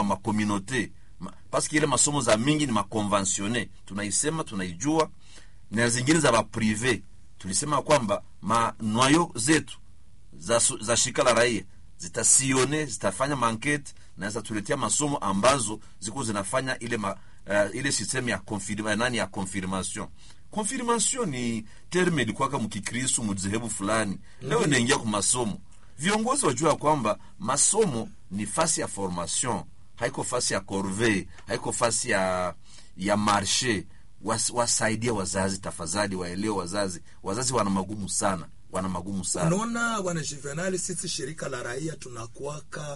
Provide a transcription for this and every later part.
wa makomunote ma, paske ile masomo za mingi ni makonvensione tunaisema tunaijua na zingine za baprive tulisema kwamba manwayo zetu za, su- za shirika la raia zitasione zitafanya mankete na zitatuletea masomo ambazo ziko zinafanya ile ma, uh, ile system ya confirma, nani ya confirmation confirmation ni terme ilikuwaka mkikristu mdhehebu fulani leo inaingia kwa masomo viongozi wajua ya kwamba masomo ni fasi ya formation haiko fasi ya corvée haiko fasi ya ya marshe Was, wasaidia wazazi tafadhali waelewe wazazi wazazi wana magumu sana wana magumu sana unaona bwana juvenali sisi shirika la raia tunakuwaka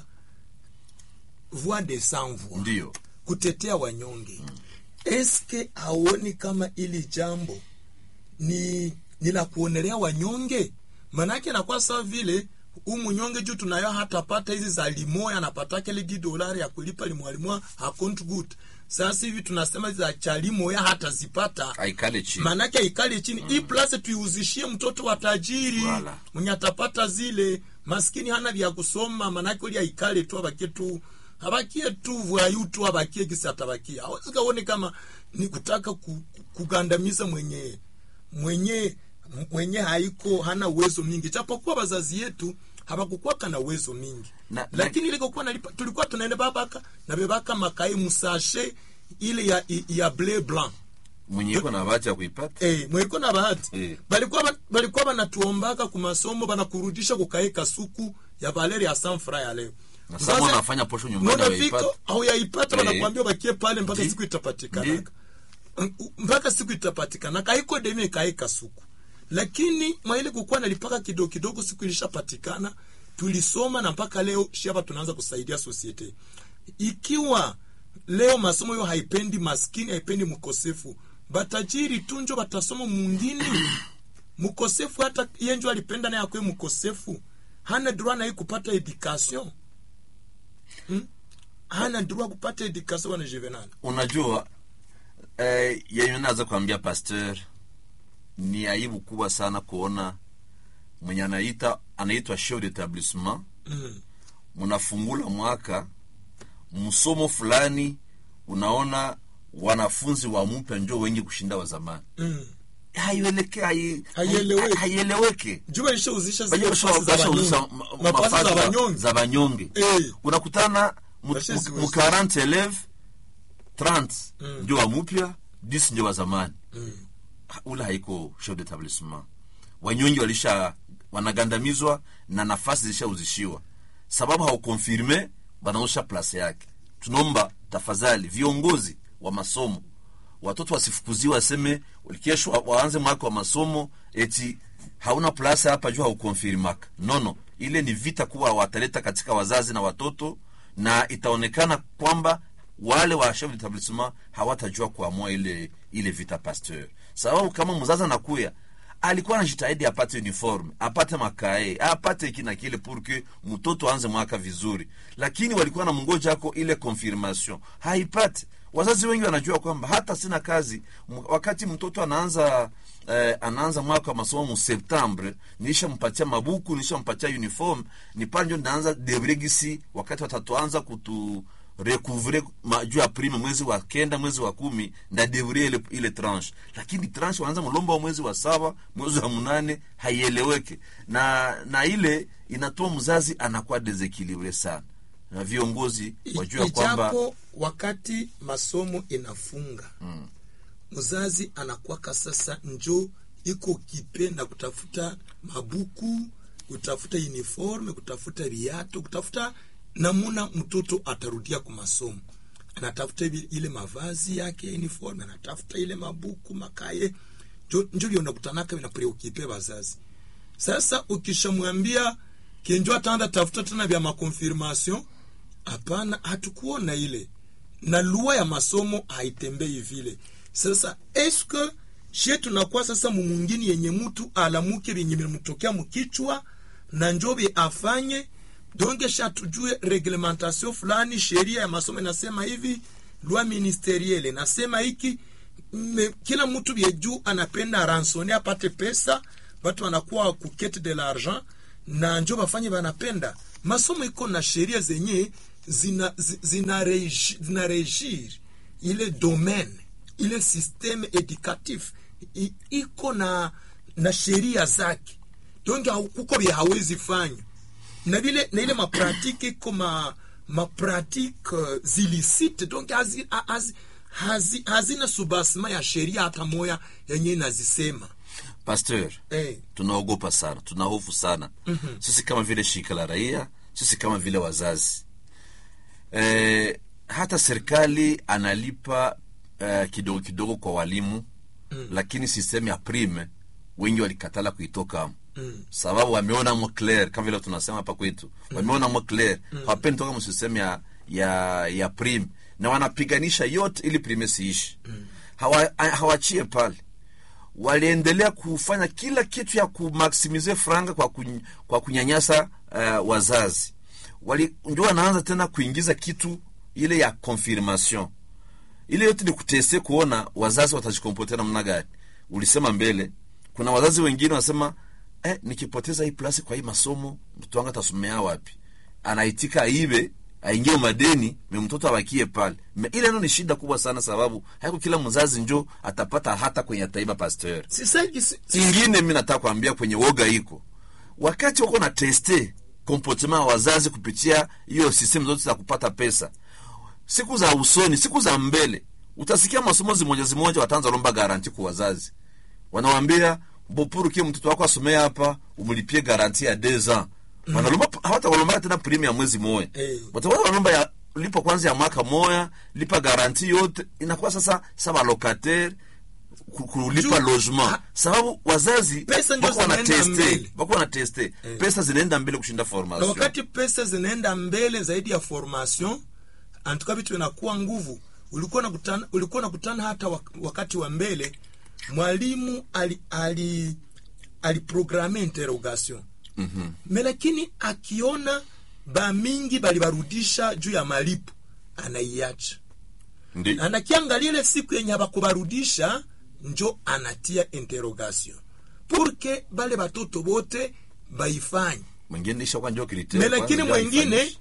voix de sans voix ndiyo kutetea wanyonge eske haoni kama ili jambo ni ni la kuonelea wanyonge manake nakuwa sawa vile huu mnyonge juu tunayo hatapata hizi za limoya anapataka ile di dolari ya kulipa limwalimwa hakont good sasa hivi tunasema za cha limoya hatazipata aikale chini manake ikale chini hii plase tuiuzishie mtoto wa tajiri Wala. mwenye atapata zile maskini hana vya kusoma manake uli aikale tu abakie tu abakie tu vwayu tu abakie kisi atabakia awezi kaone kama ni kutaka ku, ku- kugandamiza mwenye mwenye mwenye haiko hana uwezo mingi japokuwa bazazi yetu habakukwaka na uwezo mingi Na- na- lakini ile kokuwa nalipa tulikuwa tunaenda babaka na bebaka makai musashe ile ya, ya bleu blanc mwenye iko na bahati ya kuipata Eh, mweko na bahati Eh. balikuwa ba- balikuwa banatuombaka ku masomo banakurudisha kukaeka suku ya valeri ya sanfra ya leo Na sasa wanafanya posho nyumbani unafika hawaipati. au yaipata Eh. wanakuambia bakie pale mpaka Ndi. siku itapatikanaka mpaka siku itapatikanaka kaiko demi kaeka suku lakini mwaile kukuwa nalipaka kidogo kidogo siku ilishapatikana tulisoma na mpaka leo shaba tunaanza kusaidia sosiete ikiwa leo masomo hiyo haipendi maskini haipendi mkosefu batajiri tunjo batasoma mungini mkosefu hata yenjo alipenda naye akwe mkosefu hana droit naye kupata education hmm? hana droit kupata education wana juvenal unajua eh, yenye naweza kuambia pasteur ni aibu kubwa sana kuona mwenye anaita anaitwa chef d'établissement mm. mnafungula mwaka msomo fulani unaona wanafunzi wa mpya njo wengi kushinda wa zamani mm. haieleke hai- Haieleweki. hai- haieleweke juba ishauzisha Wenye zile basha- nafasi za bashauza wanyonge. ma- Nafasi mafasi za za- wanyonge za banyonge Eh. unakutana mu- Bashazi mu wezi. 40 eleve 30 Mm. njo wa mupya 10 njo wa zamani Mm. ule haiko chef d'établissement wanyonyi walisha wanagandamizwa na nafasi zilishauzishiwa sababu haukonfirme banaosha plase yake tunaomba tafadhali viongozi wa masomo watoto wasifukuziwe waseme kesho wa- waanze mwaka wa masomo eti hauna plase hapa juu haukonfirmaka nono ile ni vita kuwa wataleta katika wazazi na watoto na itaonekana kwamba wale wa chef d'établissement hawatajua kuamua ile ile vita pasteur sababu kama mzazi anakuya alikuwa anajitahidi apate uniforme apate makae apate hiki na kile purke mtoto aanze mwaka vizuri lakini walikuwa na mngoja ako ile confirmation haipati wazazi wengi wanajua kwamba hata sina kazi M- wakati mtoto anaanza eh, anaanza mwaka wa masomo mu septembre nishampatia mabuku nishampatia uniform ni pale ndio naanza debregisi wakati watatoanza kutu recouvre ma- juu ya prime mwezi wa kenda mwezi wa kumi ndadevrie ile, ile tranche lakini tranche wanaanza mlomba wa mwezi wa saba mwezi wa munane haieleweke na na ile inatoa mzazi anakuwa desekilibre sana na viongozi wajua kwamba ijapo wakati masomo inafunga mzazi anakwaka sasa njo iko kipe na kutafuta mabuku kutafuta uniforme kutafuta viato kutafuta namuna mtoto atarudia ku masomo anatafuta hivi- ile mavazi yake uniforme anatafuta ile mabuku makaye njo njo vyo nakutanaka vinapreokipe wazazi sasa ukishamwambia kenjo ataanda tafuta tena vya makonfirmation hapana hatukuona ile na lua ya masomo haitembei vile sasa eske she tunakuwa sasa mumungini yenye mtu alamuke vyenye vinamtokea mkichwa na njobe afanye donge sha tujue reglementation fulani sheria ya masomo inasema hivi loi ministeriele nasema hiki me, kila mtu vye juu anapenda ransone apate pesa watu wanakuwa kukete de l'argent na njo bafanye banapenda masomo iko na sheria zenye zina, zi- zina, regi, zina regir ile domaine ile systeme educatif i- iko na na sheria zake donc hau- kuko vya hawezi fanya na vile na ile mapratike iko ma mapratike uh, zilisite donc hazi, hazi, hazi, hazina subasima ya sheria hata moya yenye inazisema pasteur eh, tunaogopa sana tuna hofu sana mm-hmm. sisi kama vile shirika la raia sisi kama vile wazazi e, hata serikali analipa uh, kidogo kidogo kwa walimu mm. lakini sistemu ya prime wengi walikatala kuitoka mm. sababu wameona mo clair kama vile tunasema hapa kwetu mm. wameona mo clair mm. hawapendi toka msistemu ya, ya, ya prime na wanapiganisha yote ili prime siishi mm. Hawa, hawachie pale waliendelea kufanya kila kitu ya kumaksimize franga kwa, kuny, kwa kunyanyasa uh, wazazi wali ndio wanaanza tena kuingiza kitu ile ya confirmation ile yote ni kuteste kuona wazazi watajikompotea namna gani ulisema mbele kuna wazazi wengine wanasema eh, nikipoteza hii plasi kwa hii masomo mtoto wangu atasomea wapi anaitika aibe aingie madeni me mtoto abakie pale me ile no ni shida kubwa sana sababu haiko kila mzazi njo atapata hata kwenye ataiba pasteur sisaki si, si, ingine mi nataka kuambia kwenye woga iko wakati wako na teste comportement ya wazazi kupitia hiyo system zote za kupata pesa siku za usoni siku za mbele utasikia masomo zimoja zimoja wataanza lomba garanti kwa wazazi wanawambia bopuru kie mtoto wako asomea hapa umlipie garanti ya deux ans wanalomba hawata walomba tena prime ya mwezi moja Eh. watakuwa wanalomba ya lipa kwanza ya mwaka moya lipa garanti yote inakuwa sasa saba locataire ku- kulipa Juu- logement ha- sababu wazazi Pesa ndio wako wana zinaenda teste mbele. wako wana teste pesa zinaenda mbele kushinda na formation wakati pesa zinaenda mbele zaidi ya formation antuka vitu vinakuwa nguvu ulikuwa nakutana ulikuwa nakutana hata wak- wakati wa mbele mwalimu ali ali aliprograme interrogation mm-hmm. me lakini akiona bamingi balibarudisha juu ya malipo anaiacha ndi anakiangalia ile siku yenye habakubarudisha njo anatia interrogation purke bale batoto bote baifanye mwingine isha kwa njoo kiliteo me lakini kwanza ndio mwengine haifanishi.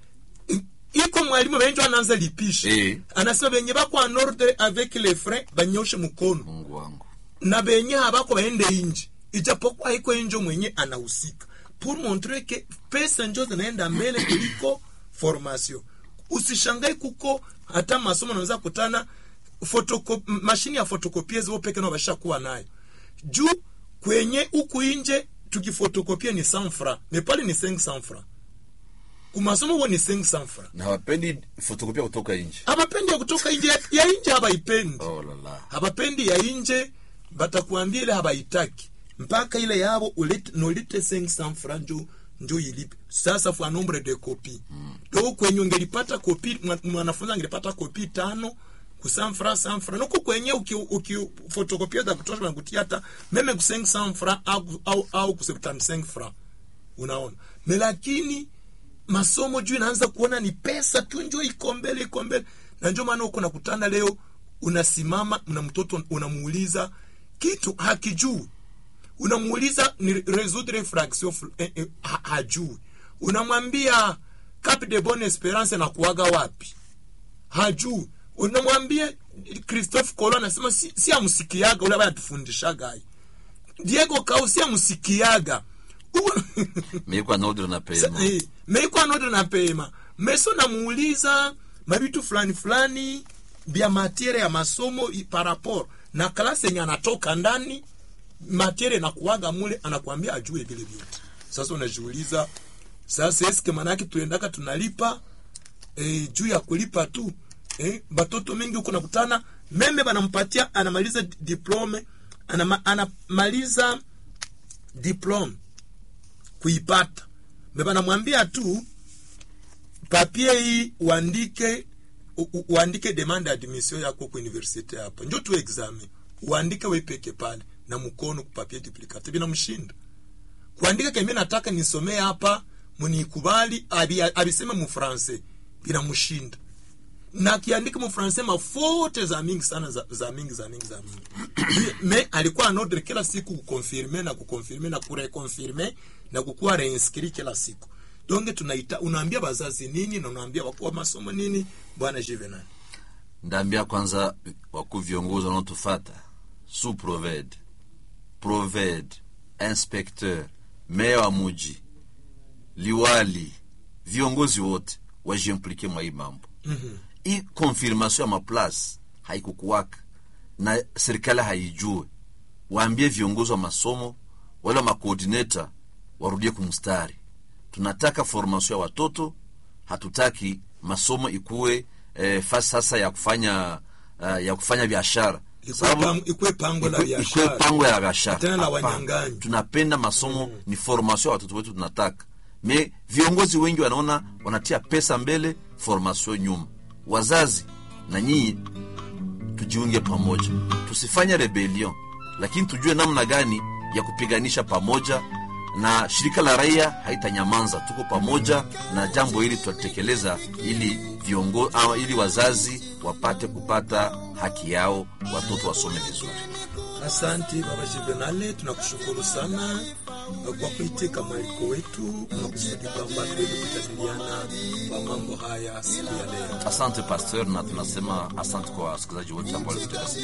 i- iko mwalimu benjo anaanza lipisha Eh. anasema benye bako en ordre avec les frais banyoshe mkono mungu wangu na benye habako baende inji ijapokuwa iko injo mwenye anahusika pour montrer que pesa njo zinaenda mbele kuliko formation usishangai kuko hata masomo naweza kutana photocop, mashini ya fotokopiezi wo peke nao bashakuwa nayo juu kwenye huku inje tukifotokopia ni 100 francs me pale ni 500 francs kumasomo huo ni 500 francs na hawapendi fotokopia kutoka nje habapendi ya kutoka inje ya inje habaipendi oh lala habapendi ya inje batakuambia ile habaitaki mpaka ile yabo ulete, nolite 500 francs njo njo ilipe sasa fwa nombre de kopi mm. do kwenye ungelipata kopi mwa- mwanafunzi angelipata kopi tano ku 100 francs 100 francs nuko kwenye uki, uki fotokopia za kutosha banakutia hata meme ku 500 francs au, au, au ku 75 francs unaona me lakini masomo juu inaanza kuona ni pesa tu njo iko mbele iko mbele na njo maana uko nakutana leo unasimama na mtoto unamuuliza kitu hakijui unamuuliza ni résoudre fraction fl- eh, eh, ha, hajui unamwambia cap de bonne esperance na kuaga wapi hajui unamwambia christophe colo anasema si, si amsikiaga ule ambaye atufundishaga hai diego kau si amsikiaga U- meikwa nodre na pema Eh, meikwa note na pema meso namuuliza mabitu fulani fulani bya matiere ya masomo i- par rapport na klasi yenye anatoka ndani matiere nakuwaga mule anakuambia ajue vile vyote sasa unajiuliza sasa eske manake tuendaka tunalipa eh, juu ya kulipa tu eh, batoto mengi huko nakutana meme banampatia anamaliza di- diplome anama, anamaliza diplome kuipata me banamwambia tu papie hii uandike u- u- uandike demande admission yako ku universite hapa njo tu examen uandike wepeke pale na mkono kupapie duplicate binamshinda kuandika kemie nataka nisomee hapa munikubali abi- abiseme mufrancais binamshinda na akiandika mufrancais mafote za mingi sana za, za mingi za mingi za mingi me alikuwa anordre kila siku kukonfirme na kukonfirme na kurekonfirme na kukuwa reinscrit kila siku donge tunaita unaambia bazazi nini na unaambia wakuu wa masomo nini bwana Juvenal ndaambia kwanza wakuu viongozi wanaotufata su proved proved inspecteur meya wa muji liwali viongozi wote wajiimplike mwa hii mambo Mhm. hii confirmation ya maplace haikukuwaka na serikali haijue waambie viongozi wa masomo wale wa makoordinata warudie kumstari tunataka formation ya watoto hatutaki masomo ikuwe eh, fasi sasa ya kufanya uh, ya kufanya biashara Ikuwe Sababu- pang- ikuwe pango la ikuwe- ikuwe biashara pango ya biashara Tena la Hapana. wanyang'anyi. tunapenda masomo ni formation ya watoto wetu tunataka me viongozi wengi wanaona wanatia pesa mbele formation nyuma wazazi na nyinyi tujiunge pamoja tusifanye rebellion lakini tujue namna gani ya kupiganisha pamoja na shirika la raia haitanyamanza tuko pamoja na jambo hili tutatekeleza ili viongo, ama ili wazazi wapate kupata haki yao watoto wasome vizuri Asante baba Juvenale, tunakushukuru sana kwa kuitika mwaliko wetu na kusudi kwamba tuweze kujadiliana kwa mambo haya siku ya leo. asante pasteur na tunasema asante kwa wasikilizaji wote ambao walitutega sikio